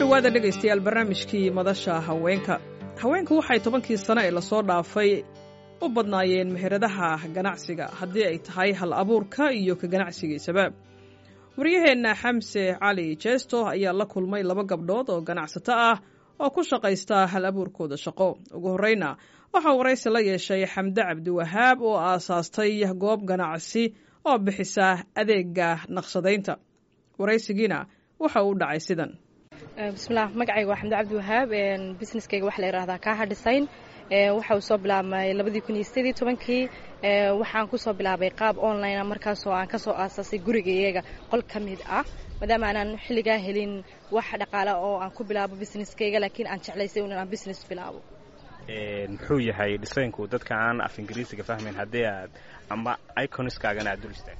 dhowaada dhegaystayaal barnaamijkii madasha haweenka haweenku waxay tobankii sano ee lasoo dhaafay u badnaayeen meheradaha ganacsiga haddii ay tahay hal abuurka iyo ka ganacsigiisaba waryaheenna xamse cali jeesto ayaa la kulmay laba gabdhood oo ganacsato ah oo ku shaqaysta hal abuurkooda shaqo ugu horreyna waxaa waraysi la yeeshay xamde cabdiwahaab oo aasaastay goob ganacsi oo bixisa adeega naqshadaynta waraysigiina waxa uu dhacay sidan bismilah magacayga waa xamde cabdiwahaab businesskayga waxa la yidhahdaa kaaha design waxa uu soo bilaabmay labadii kun iyo sideed iyo tobankii waxaan kusoo bilaabay qaab online markaasoo aan kasoo aasaasay gurigayaga qol ka mid ah maadaama aanaan xilligaa helin wax dhaqaale oo aan ku bilaabo businesskayga laakiin aan jeclaysay in aan business bilaabo muxuu yahay dhisaynku dadka aan af ingiriisiga fahmayn haddii aad ama iconskaagana aad dul istaag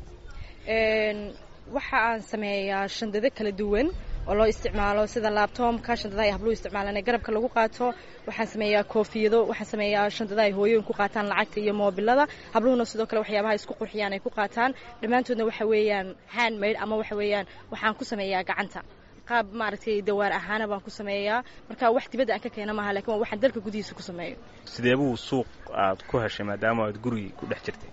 waxa aan sameeyaa shandado kala duwan oo loo isticmaalo sida laabtoomka shandadaha ay habluhu isticmaalaan ee garabka lagu qaato waxaan sameeyaa koofiyado waxaan sameeyaa shandadaha ay hooyooyin ku qaataan lacagta iyo moobilada habluhuna sidoo kale waxyaabaha isku qurxiyaan ay ku qaataan dhammaantoodna waxa weeyaan handmade ama waxa weeyaan waxaan ku sameeyaa gacanta qaab maaragtay dawaar ahaana baan ku sameeyaa marka wax dibadda aan ka keena maaha lakin waa waxaan dalka gudihiisa ku sameeyo sidee buu suuq aad ku heshay maadaama aad gurigi ku dhex jirtay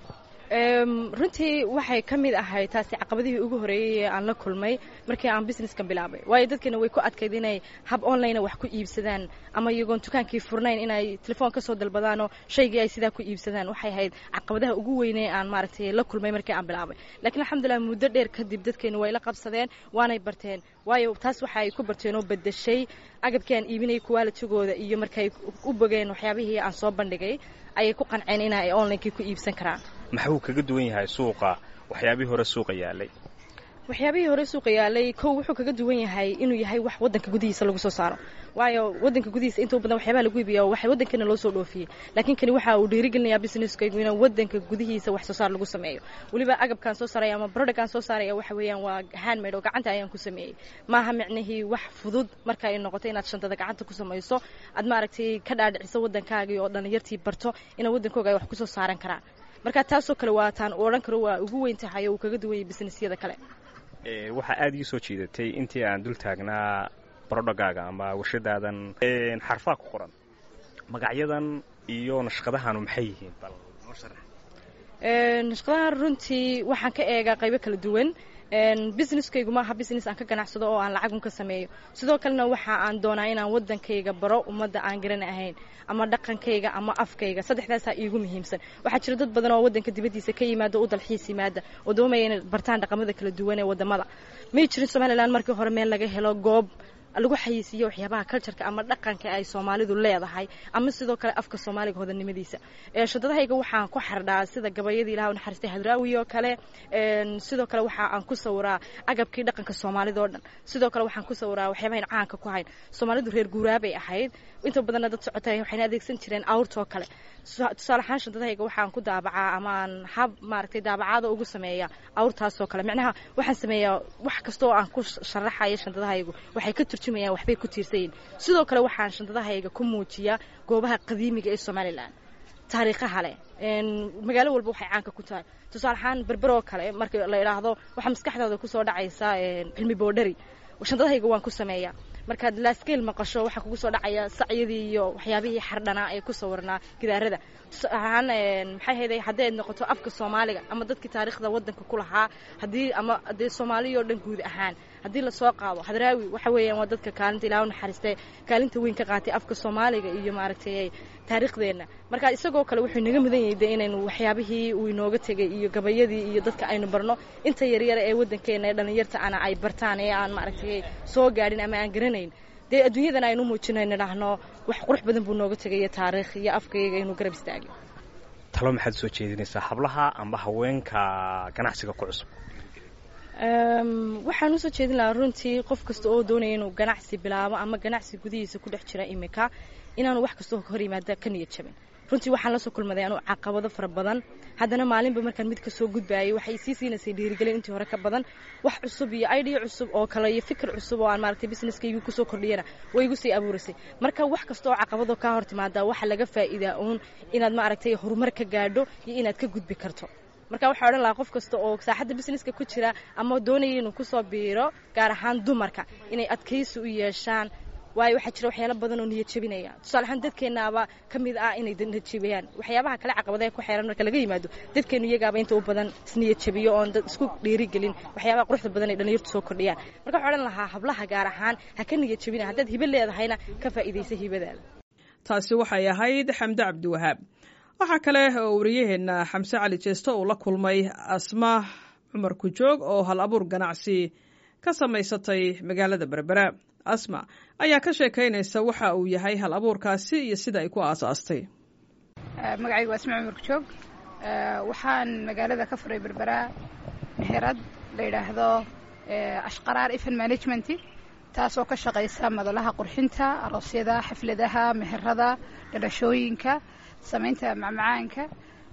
runtii waxay ka mid ahayd taasi caqabadihii ugu horeeyey ee aan la kulmay markii aan businesskan bilaabay waayo dadkana way ku adkayd inay hab online wax ku iibsadaan ama iyagoon dukaankii furnayn inay telefoon ka soo dalbadaanoo shaygii ay sidaa ku iibsadaan waxay ahayd caqabadaha ugu weynee aan maaragtay la kulmay markii aan bilaabay lakiin alxamdulilah muddo dheer kadib dadkeenu way la qabsadeen waanay barteen waayo taas waxa ay ku barteen oo bedeshay agabkii aan iibinayay kuwaalitigooda iyo markay u bogeen waxyaabihii aan soo bandhigay ayay ku qanceen in ay onlinekii ku iibsan karaan maxuu kaga duwan yahay suuqa waxyaabihii hore suuqa yaalay waxyaabihii hore suuqa yaalay kow wuxuu kaga duwan yahay inuu yahay wax waddanka gudihiisa lagu soo saaro waayo waddanka gudihiisa inta badan waxyaabaha lagu iibiya waxay waddankeena loo soo dhoofiyey laakiin kani waxa uu dhiirigelinayaa businesskaygu inuu waddanka gudihiisa wax soo saar lagu sameeyo weliba agabkaan soo saaraya ama productkaan soo saaraya waxa weeyaan waa handmade oo gacanta ayaan ku sameeyey maaha micnihii wax fudud marka ay noqoto inaad shantada gacanta ku samayso aad maaragtay ka dhaadhiciso waddankaagii oo dhallinyartii barto inaa waddankooga ay wax ku soo saaran karaan marka taasoo kale waa taan u odhan karo waa ugu weyn tahay oo uu kaga duwan yahay businessyada kale waxaa aada ii soo jiidatay intii aan dul taagnaa barodhagaaga ama warshadaadan xarfaa ku qoran magacyadan iyo nashqadahanu maxay yihiin bal noo sharax nashqadahan runtii waxaan ka eegaa qaybo kala duwan businesskaygu maaha business aan ka ganacsado oo aan lacagun ka sameeyo sidoo kalena waxa aan doonaa inaan waddankayga baro ummadda aan garan ahayn ama dhaqankayga ama afkayga saddexdaasaa iigu muhiimsan waxaa jira dad badan oo waddanka dibaddiisa ka yimaada u dalxiis yimaada oo doomaya inay bartaan dhaqamada kala duwan ee waddamada may jirin somalilan markii hore meel laga helo goob lagu xayeysiiyo waxyaabaha cultureka ama dhaqanka ay soomaalidu leedahay ama sidoo kale afka soomaaliga hodanimadiisa shadadahayga waxaan ku xardhaa sida gabayadii ilaha naxariistay hadraawi oo kale sidoo kale waxa aan ku sawiraa agabkii dhaqanka soomaalida oo dhan sidoo kale waxaan ku sawiraa waxyaabahayn caanka ku hayn soomaalidu reer guuraabay ahayd inta badanna dad socotay waxayna adeegsan jireen awrtoo kale tusaale ahaan shadadahayga waxaan ku daabacaa ama aan hab maaragtay daabacaada ugu sameeya awrtaasoo kale micnaha waxaan sameeyaa wax kasta oo aan ku sharaxayo shandadahaygu waxay ka turjumayaan waxbay ku tiirsayiin sidoo kale waxaan shandadahayga ku muujiyaa goobaha qadiimiga ee somalilan taariikhaha leh magaalo walba waxay caanka ku tahay tusaale ahaan berberoo kale marka la idhaahdo waxaa maskaxdooda kusoo dhacaysa cilmi boodhari shandadahayga waan ku sameeyaa markaad laaskeel maqasho waxaa kugu soo dhacaya sacyadii iyo waxyaabihii xardhanaa ee ku sawirnaa gidaarada tusaalahaan maxay hayday haddii ay noqoto afka soomaaliga ama dadkii taariikhda waddanka ku lahaa haddii ama dee soomaaliya oo dhan guud ahaan haddii lasoo qaado hadraawi waxa weeyaan waa dadka kaalinta ilaahu naxariistay kaalinta weyn ka qaatay afka soomaaliga iyo maaragtay taariikhdeenna marka isagoo kale wuxuu inaga mudan yahay de inaynu waxyaabihii uu inooga tegay iyo gabayadii iyo dadka aynu barno inta yaryara ee waddankeena ee dhallinyarta ana ay bartaan ee aan maaragtay soo gaadhin ama aan garanayn dee adduunyadan aynu muujinay nidhaahno wax qurux badan buu nooga tegaya taariikh iyo afkayga inuu garab istaagay talo maxaad soo jeedinaysaa hablaha amba haweenka ganacsiga ku cusub waxaan usoo jeedin lahaa runtii qof kasta oo doonaya inuu ganacsi bilaabo ama ganacsi gudihiisa ku dhex jira imika inaanu wax kastoo hor yimaada ka niyad jabin runtii waxaan lasoo kulmaday anuu caqabado fara badan haddana maalinba markaan mid kasoo gudbaayay waxay sii siinaysay dhiirigelin intii hore ka badan wax cusub iyo idea cusub oo kale iyo fikir cusub oo aan maaragtay businesskaygu kusoo kordhiyana way igu sii abuuraysay marka wax kasta oo caqabado kaa hor timaada waxa laga faa'iidaa uun inaad maaragtay horumar ka gaadho iyo inaad ka gudbi karto marka waxaa odhan lahaa qof kasta oo saaxadda businesska ku jira ama doonaya inuu kusoo biiro gaar ahaan dumarka inay adkaysi u yeeshaan waayo waxaa jira waxyaalo badan oo niyad jebinaya tusaale ahaan dadkeennaaba ka mid ah inay niyad jebiyaan waxyaabaha kale caqabadaha ku xeeran marka laga yimaado dadkeenu iyagaaba inta u badan isniyad jebiyo oon dad isku dhiirigelin waxyaabaha quruxda badan ay dhalinyartu soo kordhiyaan marka waxaan odhan lahaa hablaha gaar ahaan ha ka niyad jebina haddaad hibe leedahayna ka faa'iidaysa hibadaada taasi waxay ahayd xamde cabdiwahaab waxaa kale oo wariyaheenna xamse cali jeesto uu la kulmay asma cumar kujoog oo hal abuur ganacsi ka samaysatay magaalada berbera asma ayaa ka sheekaynaysa waxa uu yahay hal abuurkaasi iyo sida ay ku aasaastay magacaygu waa asma cumar kujoog waxaan magaalada ka furay berbera meherad la yidhaahdo ashqaraar ifan management taasoo ka shaqaysa madalaha qurxinta aroosyada xafladaha meherada dhalashooyinka samaynta macmacaanka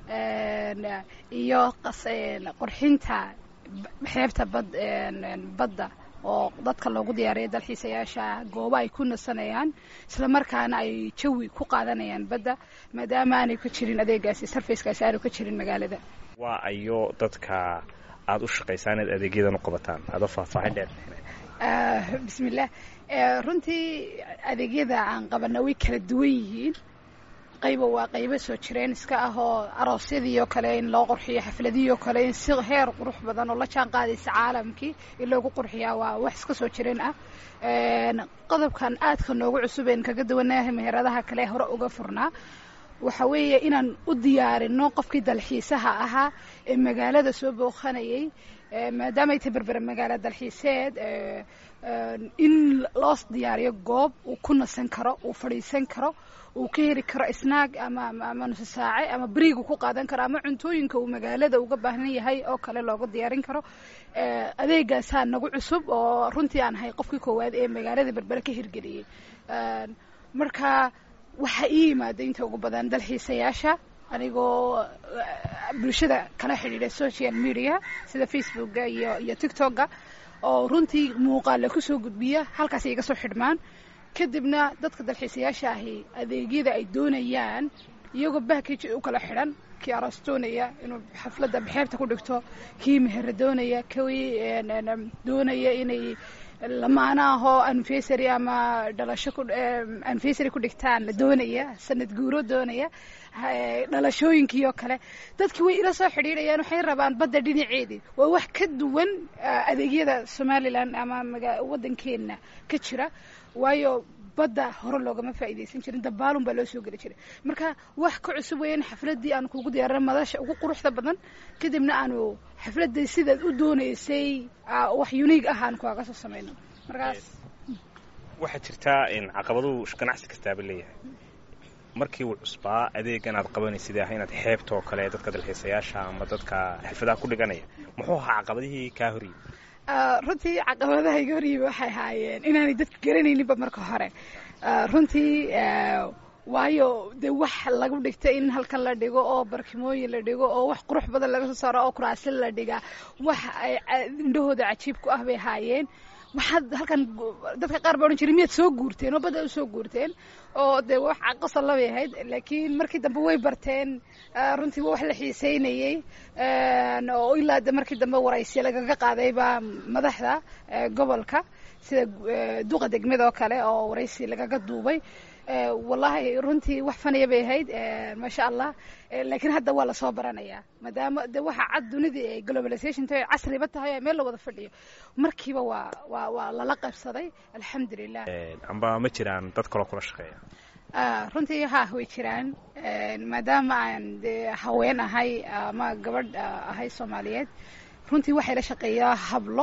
iyo qurxinta xeebta badda oo dadka loogu diyaariya dalxiisayaasha goobo ay ku nasanayaan isla markaana ay jawi ku qaadanayaan badda maadaama aanay ka jirin adeegaasi sarfacekaasi aanu ka jirin magaalada waa ayo dadka aada u shaqaysaan inaad adeegyadan u qabataan adoo faahfaahin dheer bismillah runtii adeegyada aan qabana way kala duwan yihiin qayba waa qaybo soo jireen iska ah oo aroosyadii oo kale in loo qurxiyo xafladihii oo kale in si heer qurux badan oo la jaan qaadaysa caalamkii in loogu qurxiyaa waa wax iska soo jireen ah qodobkan aadka noogu cusubeen kaga duwanahay meheradaha kale hore uga furnaa waxa weeye inaan u diyaarino qofkii dalxiisaha ahaa ee magaalada soo booqanayay maadaama ay tahay berbera magaalo dalxiiseed in loo diyaariyo goob uu ku nasan karo uu fadhiisan karo uu ka heli karo snaag ama ama nuso saace ama beriigu ku qaadan karo ama cuntooyinka uu magaalada uga baahan yahay oo kale looga diyaarin karo adeegaasaa nagu cusub oo runtii aan ahay qofkii koowaad ee magaalada berbere ka hirgeliyey marka waxaa ii yimaada inta ugu badan dalxiisayaasha anigoo bulshada kala xidhiidha social media sida facebooka iyo iyo tictokga oo runtii muuqaale kusoo gudbiya halkaas iga soo xidhmaan kadibna dadka dalxiisayaasha ahi adeegyada ay doonayaan iyagoo backage u kala xidhan kii aroos doonaya inuu xafladda xeebta ku dhigto kii mehera doonaya kii doonaya inay lamaana ahoo anfesary ama dhalasho anfesary ku dhigtaan la doonaya sanad guuro doonaya dhalashooyinkii oo kale dadkii way ila soo xidhiidhayaan waxay rabaan badda dhinaceedii waa wax ka duwan adeegyada somalilan ama waddankeena ka jira waayo badda hore loogama faa'iidaysan jirin dabaalun baa loo soo geli jiray marka wax ka cusub weeyaan xafladdii aan kugu diyaarin madasha ugu quruxda badan kadibna aanu xafladday sidaad u doonaysay wax uniig ah aan kuaga soo samayno markaas waxaa jirtaa caqabaduhu ganacsi kastaaba leeyahay markii uu cusbaa adeegan aad qabanaysid ah inaad xeebta oo kale dadka dalxiisayaasha ama dadka xirfadaha ku dhiganaya muxuu ahaa caqabadihii kaa horyimi runtii caqabadaha iga horyimi waxay ahaayeen inaanay dadka garanayninba marka hore runtii waayo dee wax lagu dhigta in halkan la dhigo oo barkimooyin la dhigo oo wax qurux badan laga soo saaro oo kuraasin la dhigaa wax ay indhahooda cajiib ku ah bay ahaayeen waxaad halkan dadka qaar baa odhan jiray miyaad soo guurteen oo badda u soo guurteen oo dee wax qosol labay ahayd laakiin markii dambe way barteen runtii waa wax la xiiseynayey oo ilaa de markii dambe waraysi lagaga qaadayba madaxda gobolka sida duqa degmada oo kale oo waraysi lagaga duubay wallahi runtii wax fanaya bay ahayd maasha allah laakiin hadda waa lasoo baranayaa maadaama de waxa cad dunidii ay globalization tahay casriba tahay meel la wada fadhiyo markiiba waa waa waa lala qaybsaday alxamdulilah amba ma jiraan dad kaloo kula shaqeeya runtii ha way jiraan maadaama aan de haween ahay ama gabadh ahay soomaaliyeed runtii waxay la shaqeeyaa hablo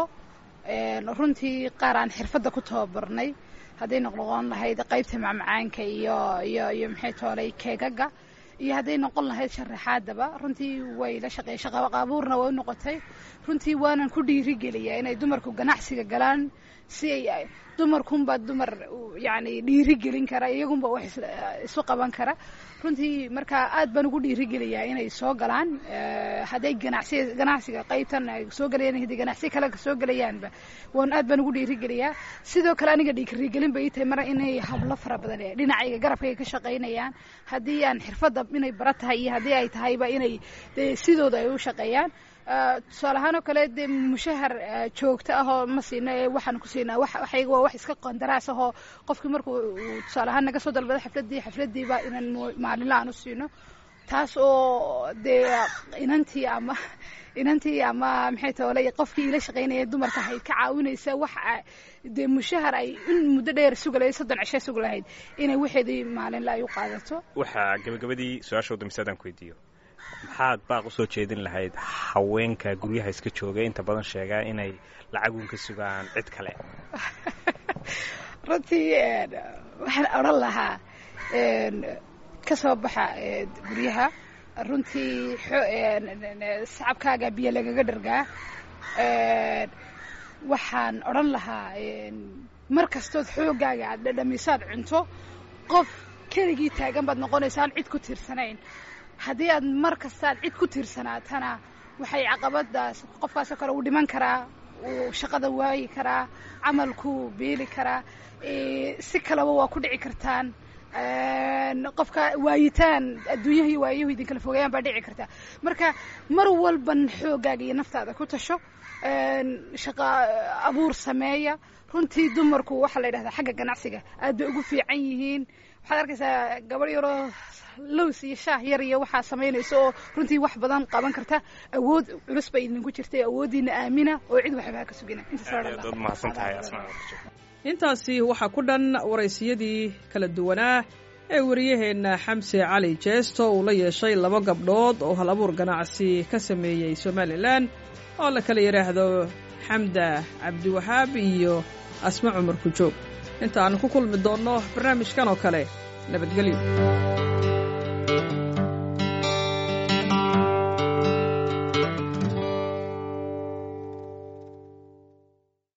runtii qaar aan xirfadda ku tababarnay hadday noqnoqon lahayd qaybta macmacaanka iyo iyo iyo maxay toolay keegaga iyo hadday noqon lahayd sharaxaadaba runtii way la shaqeeyay shaqaqaabuurna way u noqotay runtii waanan ku dhiirigeliyaa inay dumarku ganacsiga galaan si ay dumarkunbaa dumar yani dhiirigelin kara iyagunba wax isu qaban kara runtii marka aad baan ugu dhiirigeliyaa inay soo galaan hadday ganacsi ganacsiga qaybtan ay soo galayaan hadday ganacsi kale soo gelayaanba waan aad baan ugu dhiirigeliyaa sidoo kale aniga dhiirigelin bay tahay mar inay hablo fara badan dhinacayga garabkayga ka shaqaynayaan haddii aan xirfadda inay bara tahay iyo haddii ay tahayba inay dee sidooda ay u shaqeeyaan tusaale ahaan oo kale dee mushahar joogto ahoo ma siina ee waxaan ku siinaa waxayga waa wax iska qandaraas ahoo qofkii markuu tusaale ahaan naga soo dalbada xafladdii xafladdiiba inaan maalinla aan u siino taas oo dee inantii ama inantii ama maxay toole qofkii ila shaqaynaya dumarka ahayd ka caawinaysa wax dee mushahar ay in muddo dheer suga lahayd soddon cishe suga lahayd inay waxeedii maalinla ay u qaadato waxaa gabagabadii su-aashooda mise adaan ku weydiiyo maxaad baaq usoo jeedin lahayd haweenka guryaha iska jooga inta badan sheegaa inay lacagun ka sugaan cid kale runtii waxaan odhan lahaa ka soo baxa guryaha runtii sacabkaaga biyo lagaga dhargaa waxaan odhan lahaa mar kastood xooggaaga aad dhadhamisaad cunto qof keligii taagan baad noqonaysaan cid ku tiirsanayn haddii aad mar kasta aad cid ku tiirsanaatana waxay caqabadaas qofkaasoo kale uu dhiman karaa uu shaqada waayi karaa camalkuu beeli karaa si kaleba waa ku dhici kartaan qofka waayitaan adduunyaha iyo waayahu idin kala fogeeyaan baa dhici karta marka mar walban xooggaaga iyo naftaada ku tasho shaqa abuur sameeya runtii dumarku waxaa la yidhahdaa xagga ganacsiga aad bay ugu fiican yihiin waxaad arkaysaa gabadh yaroo lows iyo shaah yar iyo waxaa samaynaysa oo runtii wax badan qaban karta awood culus bay idinku jirtay awooddiina aamina oo cid waxbaa ka sugina intaasi waxaa ku dhan waraysiyadii kala duwanaa ee wariyaheenna xamse cali jeesto uu la yeeshay laba gabdhood oo hal abuur ganacsi ka sameeyey somalilan oo la kala yidhaahdo xamda cabdiwahaab iyo asma cumar kujoog inta aanu ku kulmi doonno barnaamijkan oo kale nabadgelyo